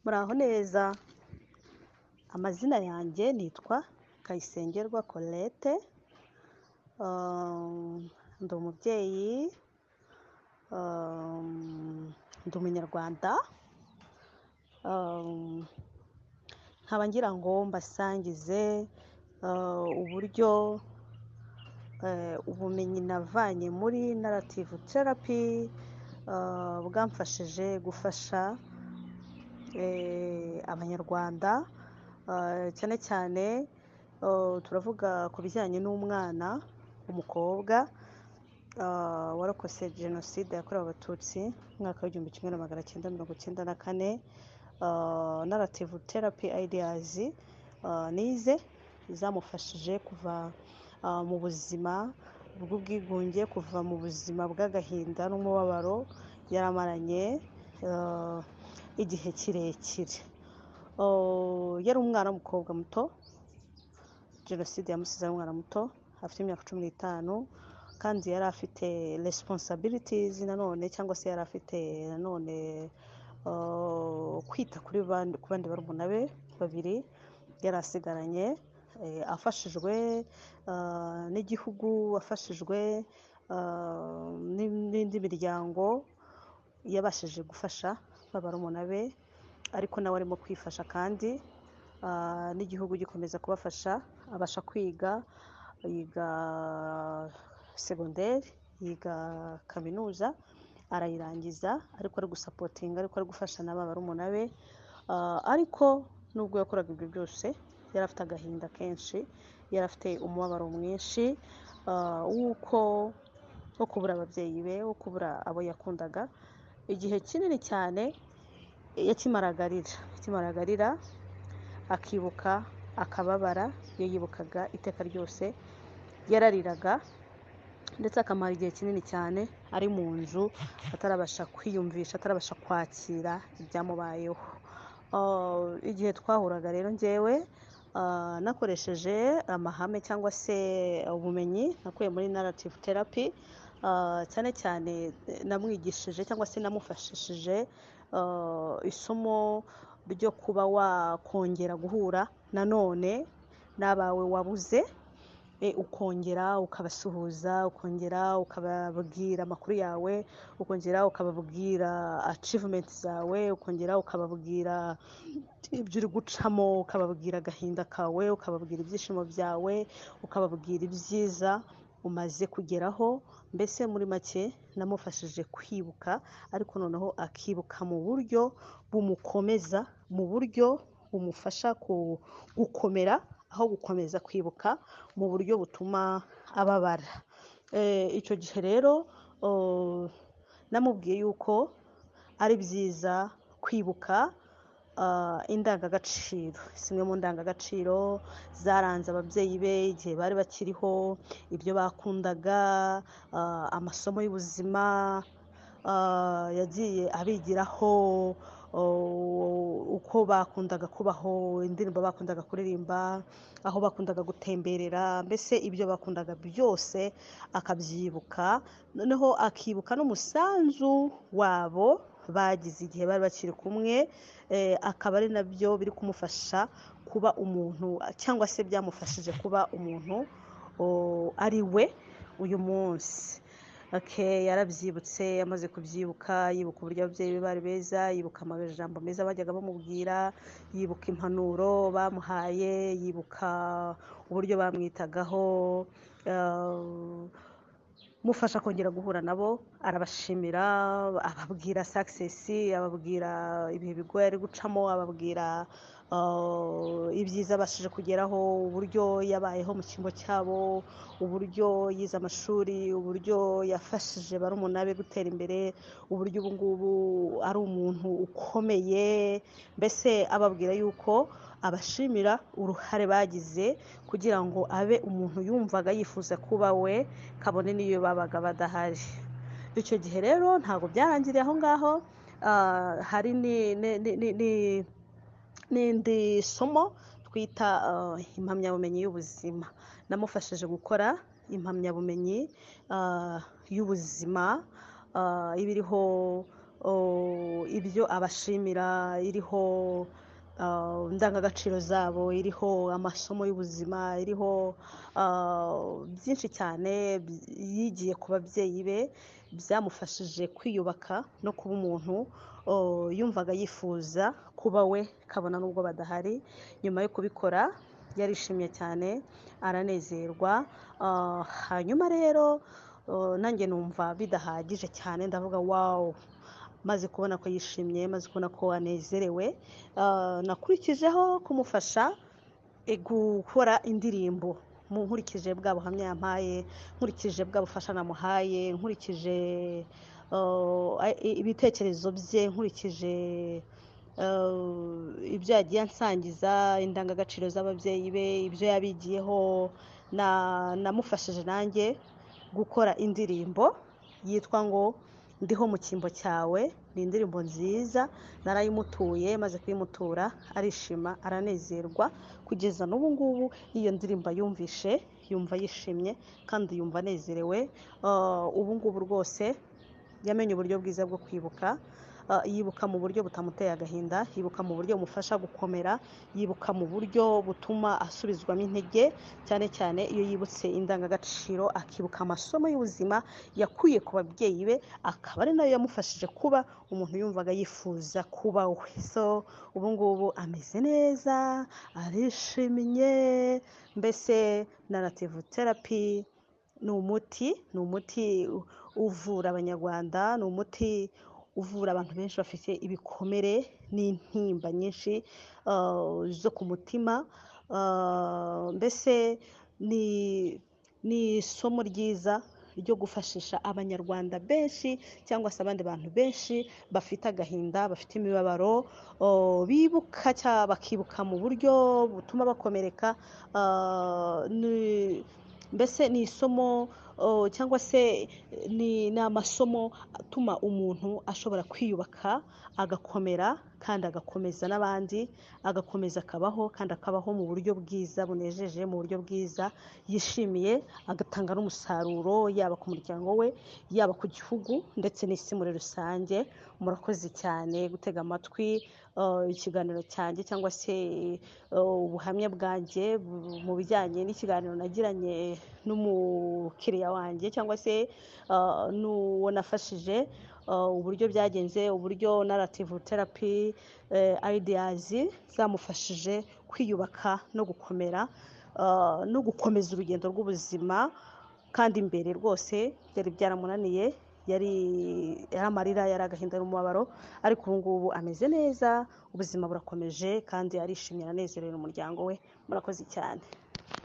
muraho neza amazina yanjye nitwa Kayisengerwa Colette Um, ndi umubyeyi um, ndi umunyarwanda Um, nkaba ngira ngo mbasangize uh, uburyo eh, ubumenyi navanye muri narrative therapy uh, bwamfashije gufasha eh, abanyarwanda uh, cyane cyane uh, turavuga ku bijyanye n'umwana w'umukobwa uh, warokotse jenoside yakorewe abatutsi mu mwaka w'igihumbi kimwe na magana cyenda mirongo icyenda na kane uh, narrative therapy ideas uh, nize zamufashije kuva uh, mu buzima bw'ubwigunge kuva mu buzima bw'agahinda n'umubabaro yaramaranye uh, igihe kirekire Uh, yari umwana w'umukobwa muto jenoside yamusize ari umwana muto afite imyaka cumi n'itanu kandi yari afite responsibilities nanone cyangwa se yari afite nanone uh, kwita kuri bandi ku bandi barumuna be babiri yari asigaranye eh, afashijwe uh, n'igihugu afashijwe uh, n'in- n'indi miryango yabashije gufasha ba barumuna be ariko nawe arimo kwifasha kandi ah, n'igihugu gikomeza kubafasha abasha kwiga yiga segonderi yiga kaminuza arayirangiza ariko ari gusapotinga ariko ari gufasha na ba barumuna be Ah, ariko nubwo yakoraga ibyo byose yari afite agahinda kenshi yari afite umubabaro mwinshi ah, w'uko wo kubura ababyeyi be wo kubura abo yakundaga igihe kinini cyane yakimaraga arira yakimaraga arira akibuka akababara iyo yibukaga iteka ryose yarariraga ndetse akamara igihe kinini cyane ari mu nzu atarabasha kwiyumvisha atarabasha kwakira ibyamubayeho Uh, igihe twahuraga rero njyewe uh, nakoresheje amahame cyangwa se ubumenyi nakuye muri narrative therapy uh, cyane cyane eh, namwigishije cyangwa se namufashishije uh, isomo ryo kuba wakongera guhura nanone n'abawe wabuze e, ukongera ukabasuhuza ukongera ukababwira amakuru yawe ukongera ukababwira achievement zawe ukongera ukababwira ibyo uri gucamo ukababwira agahinda kawe ukababwira ibyishimo byawe ukababwira ibyiza umaze kugeraho mbese muri make namufashije kwibuka ariko noneho akibuka mu buryo bumukomeza mu buryo bumufasha ku- gukomera aho gukomeza kwibuka mu buryo butuma ababara Eh, icyo gihe rero oh, namubwiye yuko ari byiza kwibuka ah, indangagaciro zimwe mu ndangagaciro zaranze ababyeyi be igihe bari bakiriho ibyo bakundaga ah, amasomo y'ubuzima ah, yagiye abigiraho oh, uko bakundaga kubaho indirimbo bakundaga kuririmba aho bakundaga gutemberera mbese ibyo bakundaga byose akabyibuka noneho akibuka n'umusanzu wabo bagize igihe bari bakiri kumwe eh, akaba ari nabyo biri kumufasha kuba umuntu cyangwa se byamufashije kuba umuntu o- ari we uyu munsi Okay, yarabyibutse amaze kubyibuka yibuka uburyo ababyeyi be bari beza yibuka amajambo meza bajyaga bamubwira yibuka impanuro bamuhaye yibuka uburyo bamwitagaho eh, mufasha kongera guhura nabo arabashimira ababwira sakisesi ababwira ibihe bigoye ari gucamo ababwira uh, ibyiza abashije kugeraho uburyo yabayeho mu cyimbo cyabo uburyo yize amashuri uburyo yafashije barumuna be gutera imbere uburyo ubu ngubu ari umuntu ukomeye mbese ababwira yuko abashimira uruhare bagize kugira ngo abe umuntu yumvaga yifuza kuba we kabone n'iyo babaga badahari icyo gihe rero ntabwo byarangiriye aho ngaho ah, hari ni- ni- ni- ni- ni- n'indi somo twita ah, impamyabumenyi y'ubuzima namufashije gukora impamyabumenyi ah, y'ubuzima ah, iba iriho ibyo abashimira iriho indangagaciro zabo iriho amasomo y'ubuzima iriho byinshi cyane yigiye ku babyeyi be byamufashije kwiyubaka no kuba umuntu yumvaga yifuza kuba we kabona n'ubwo badahari nyuma yo kubikora yarishimye cyane aranezerwa hanyuma rero nanjye numva bidahagije cyane ndavuga wawu maze kubona ko yishimye maze kubona ko anezerewe nakurikijeho kumufasha gukora indirimbo nkurikije bwa buhamya yampaye nkurikije bwa bufasha namuhaye nkurikije ibitekerezo bye nkurikije ibyo yagiye ansangiza indangagaciro z'ababyeyi be ibyo yabigiyeho namufashije nanjye gukora indirimbo yitwa ngo ndiho mu cyimbo cyawe ni indirimbo nziza narayimutuye maze kuyimutura arishima aranezerwa kugeza n'ubu ngubu iyo ndirimbo yumvishe yumva yishimye kandi yumva anezerewe ubu ngubu rwose yamenye uburyo bwiza bwo kwibuka yibuka mu buryo butamuteye agahinda yibuka mu buryo bumufasha gukomera yibuka mu buryo butuma asubizwamo intege cyane cyane iyo yibutse indangagaciro akibuka amasomo y'ubuzima yakuye ku babyeyi be akaba ari nayo yamufashije kuba umuntu yumvaga yifuza kuba we so ubu ngubu ameze neza arishimye mbese na nativu terapi ni umuti ni umuti uvura abanyarwanda ni umuti uvura abantu benshi bafite ibikomere n'intimba nyinshi zo ku mutima mbese ni isomo ryiza ryo gufashisha abanyarwanda benshi cyangwa se abandi bantu benshi bafite agahinda bafite imibabaro bibuka cyangwa bakibuka mu buryo butuma bakomereka mbese ni isomo cyangwa se ni amasomo atuma umuntu ashobora kwiyubaka agakomera kandi agakomeza n'abandi agakomeza akabaho kandi akabaho mu buryo bwiza bunejeje mu buryo bwiza yishimiye agatanga n'umusaruro yaba ku muryango we yaba ku gihugu ndetse n'isi muri rusange murakoze cyane gutega amatwi ikiganiro cyanjye cyangwa se ubuhamya bwanjye mu bijyanye n'ikiganiro nagiranye n'umukiriya wanjye cyangwa se n'uwo nafashije uburyo byagenze uburyo narativu terapi ayideyazi zamufashije kwiyubaka no gukomera no gukomeza urugendo rw'ubuzima kandi imbere rwose byari byaramunaniye yari amarira yari agahinda n'umubabaro ariko ubu ngubu ameze neza ubuzima burakomeje kandi arishimye aranezerewe umuryango we murakoze cyane